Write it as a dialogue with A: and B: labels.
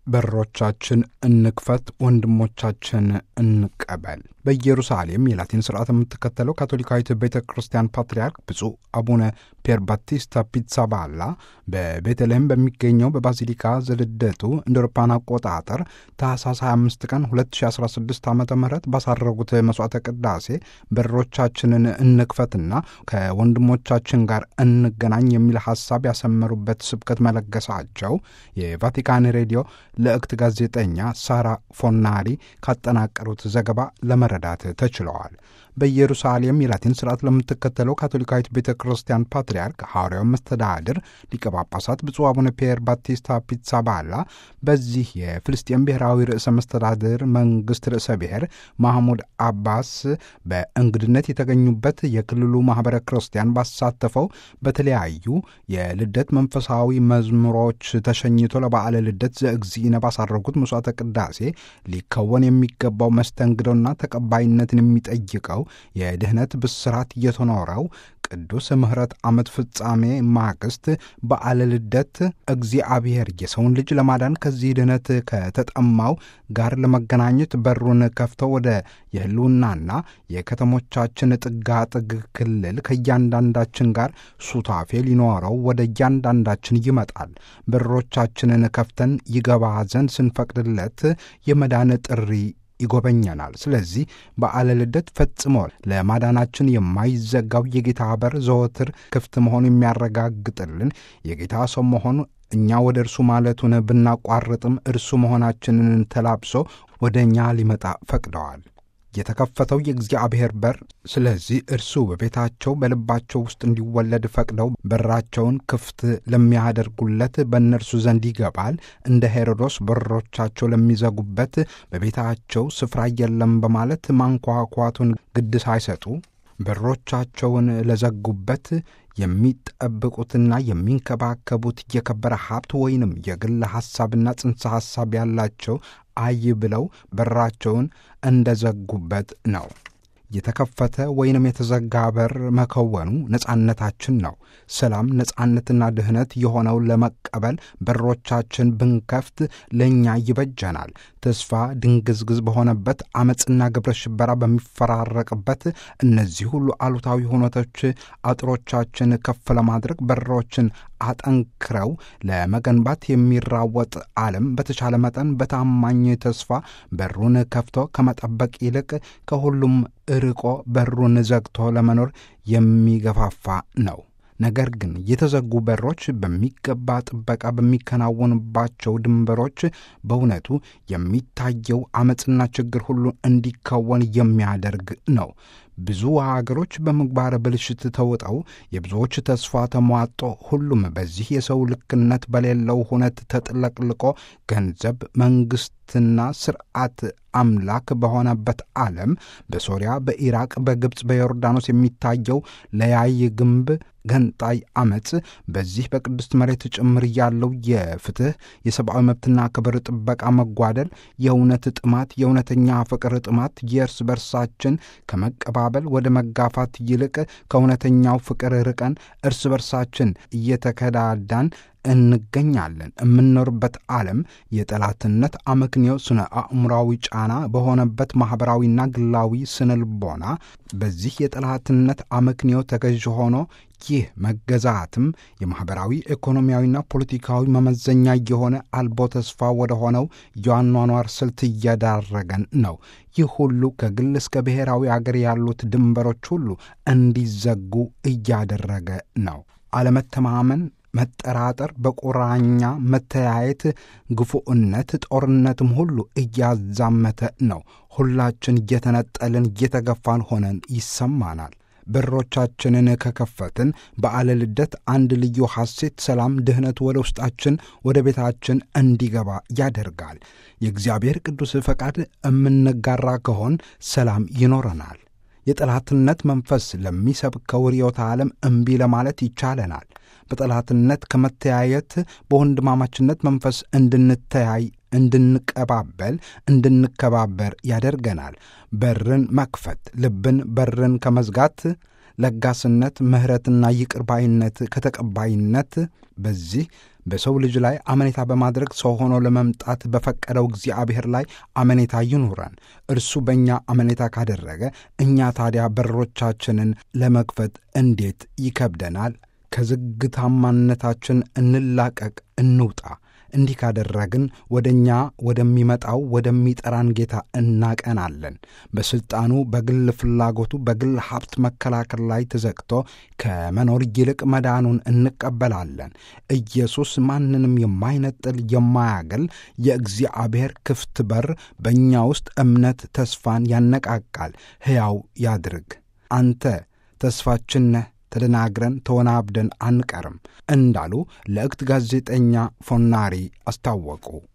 A: በሮቻችን እንክፈት፣ ወንድሞቻችን እንቀበል። በኢየሩሳሌም የላቲን ስርዓት የምትከተለው ካቶሊካዊት ቤተ ክርስቲያን ፓትርያርክ ብፁዕ አቡነ ፔር ባቲስታ ፒትሳባላ በቤተልሔም በሚገኘው በባዚሊካ ዘልደቱ እንደ አውሮፓውያን አቆጣጠር ታኅሳስ 25 ቀን 2016 ዓ ም ባሳረጉት መሥዋዕተ ቅዳሴ በሮቻችንን እንክፈትና ከወንድሞቻችን ጋር እንገናኝ የሚል ሐሳብ ያሰመሩበት ስብከት መለገሳቸው የቫቲካን ሬዲዮ ለእክት ጋዜጠኛ ሳራ ፎናሪ ካጠናቀሩት ዘገባ ለመረዳት ተችለዋል። በኢየሩሳሌም የላቲን ስርዓት ለምትከተለው ካቶሊካዊት ቤተ ክርስቲያን ፓትርያርክ ሐዋርያው መስተዳድር ሊቀ ጳጳሳት ብፁዕ አቡነ ፒየር ባቲስታ ፒትሳባላ በዚህ የፍልስጤም ብሔራዊ ርዕሰ መስተዳድር መንግሥት ርዕሰ ብሔር ማህሙድ አባስ በእንግድነት የተገኙበት የክልሉ ማኅበረ ክርስቲያን ባሳተፈው በተለያዩ የልደት መንፈሳዊ መዝሙሮች ተሸኝቶ ለበዓለ ልደት ዘእግዚእነ ባሳረጉት መሥዋዕተ ቅዳሴ ሊከወን የሚገባው መስተንግዶና ተቀባይነትን የሚጠይቀው የድኅነት ብስራት እየተኖረው ቅዱስ ምሕረት ዓመት ፍጻሜ ማግስት በዓለ ልደት እግዚአብሔር የሰውን ልጅ ለማዳን ከዚህ ድኅነት ከተጠማው ጋር ለመገናኘት በሩን ከፍተው ወደ የሕልውናና የከተሞቻችን ጥጋጥግ ክልል ከእያንዳንዳችን ጋር ሱታፌ ሊኖረው ወደ እያንዳንዳችን ይመጣል። በሮቻችንን ከፍተን ይገባ ዘንድ ስንፈቅድለት የመዳን ጥሪ ይጎበኘናል። ስለዚህ በዓለ ልደት ፈጽሞ ለማዳናችን የማይዘጋው የጌታ በር ዘወትር ክፍት መሆኑ የሚያረጋግጥልን የጌታ ሰው መሆኑ እኛ ወደ እርሱ ማለቱን ብናቋርጥም እርሱ መሆናችንን ተላብሶ ወደ እኛ ሊመጣ ፈቅደዋል። የተከፈተው የእግዚአብሔር በር ስለዚህ እርሱ በቤታቸው በልባቸው ውስጥ እንዲወለድ ፈቅደው በራቸውን ክፍት ለሚያደርጉለት በእነርሱ ዘንድ ይገባል። እንደ ሄሮዶስ በሮቻቸው ለሚዘጉበት በቤታቸው ስፍራ የለም በማለት ማንኳኳቱን ግድ ሳይሰጡ በሮቻቸውን ለዘጉበት የሚጠብቁትና የሚንከባከቡት የከበረ ሀብት ወይንም የግል ሐሳብና ጽንሰ ሐሳብ ያላቸው አይ ብለው በራቸውን እንደዘጉበት ነው። የተከፈተ ወይንም የተዘጋ በር መከወኑ ነጻነታችን ነው። ሰላም፣ ነጻነትና ድኅነት የሆነው ለመቀበል በሮቻችን ብንከፍት ለእኛ ይበጀናል። ተስፋ ድንግዝግዝ በሆነበት ዓመፅና ግብረ ሽበራ በሚፈራረቅበት እነዚህ ሁሉ አሉታዊ ሁነቶች አጥሮቻችን ከፍ ለማድረግ በሮችን አጠንክረው ለመገንባት የሚራወጥ ዓለም በተቻለ መጠን በታማኝ ተስፋ በሩን ከፍቶ ከመጠበቅ ይልቅ ከሁሉም ርቆ በሩን ዘግቶ ለመኖር የሚገፋፋ ነው። ነገር ግን የተዘጉ በሮች በሚገባ ጥበቃ በሚከናወንባቸው ድንበሮች በእውነቱ የሚታየው ዓመፅና ችግር ሁሉ እንዲከወን የሚያደርግ ነው። ብዙ ሀገሮች በምግባረ ብልሽት ተውጠው የብዙዎች ተስፋ ተሟጦ ሁሉም በዚህ የሰው ልክነት በሌለው ሁነት ተጥለቅልቆ ገንዘብ፣ መንግሥትና ስርዓት አምላክ በሆነበት ዓለም በሶሪያ፣ በኢራቅ፣ በግብፅ፣ በዮርዳኖስ የሚታየው ለያይ ግንብ ገንጣይ አመፅ በዚህ በቅድስት መሬት ጭምር ያለው የፍትሕ የሰብአዊ መብትና ክብር ጥበቃ መጓደል፣ የእውነት ጥማት፣ የእውነተኛ ፍቅር ጥማት፣ የእርስ በርሳችን ከመቀባበል ወደ መጋፋት ይልቅ ከእውነተኛው ፍቅር ርቀን እርስ በርሳችን እየተከዳዳን እንገኛለን። የምንኖርበት ዓለም የጠላትነት አመክንዮ ስነ አእምራዊ ጫና በሆነበት ማኅበራዊና ግላዊ ስነ ልቦና በዚህ የጠላትነት አመክንዮ ተገዥ ሆኖ ይህ መገዛትም የማኅበራዊ ኢኮኖሚያዊና ፖለቲካዊ መመዘኛ የሆነ አልቦ ተስፋ ወደ ሆነው የአኗኗር ስልት እየዳረገን ነው። ይህ ሁሉ ከግል እስከ ብሔራዊ አገር ያሉት ድንበሮች ሁሉ እንዲዘጉ እያደረገ ነው። አለመተማመን መጠራጠር፣ በቁራኛ መተያየት፣ ግፉዕነት፣ ጦርነትም ሁሉ እያዛመተ ነው። ሁላችን እየተነጠልን እየተገፋን ሆነን ይሰማናል። በሮቻችንን ከከፈትን በዓለ ልደት አንድ ልዩ ሐሴት፣ ሰላም፣ ድኅነት ወደ ውስጣችን ወደ ቤታችን እንዲገባ ያደርጋል። የእግዚአብሔር ቅዱስ ፈቃድ የምንጋራ ከሆን ሰላም ይኖረናል። የጠላትነት መንፈስ ለሚሰብከው ርዕዮተ ዓለም እምቢ ለማለት ይቻለናል። በጠላትነት ከመተያየት በወንድማማችነት መንፈስ እንድንተያይ፣ እንድንቀባበል፣ እንድንከባበር ያደርገናል። በርን መክፈት ልብን በርን ከመዝጋት ለጋስነት፣ ምሕረትና ይቅር ባይነት ከተቀባይነት በዚህ በሰው ልጅ ላይ አመኔታ በማድረግ ሰው ሆኖ ለመምጣት በፈቀደው እግዚአብሔር ላይ አመኔታ ይኑረን። እርሱ በእኛ አመኔታ ካደረገ እኛ ታዲያ በሮቻችንን ለመክፈት እንዴት ይከብደናል? ከዝግታማነታችን እንላቀቅ፣ እንውጣ። እንዲህ ካደረግን ወደ እኛ ወደሚመጣው ወደሚጠራን ጌታ እናቀናለን። በሥልጣኑ፣ በግል ፍላጎቱ፣ በግል ሀብት መከላከል ላይ ተዘግቶ ከመኖር ይልቅ መዳኑን እንቀበላለን። ኢየሱስ ማንንም የማይነጥል የማያገል የእግዚአብሔር ክፍት በር በእኛ ውስጥ እምነት፣ ተስፋን ያነቃቃል፣ ሕያው ያድርግ። አንተ ተስፋችን ነህ ተደናግረን ተወናብደን አንቀርም እንዳሉ ለእክት ጋዜጠኛ ፎናሪ አስታወቁ።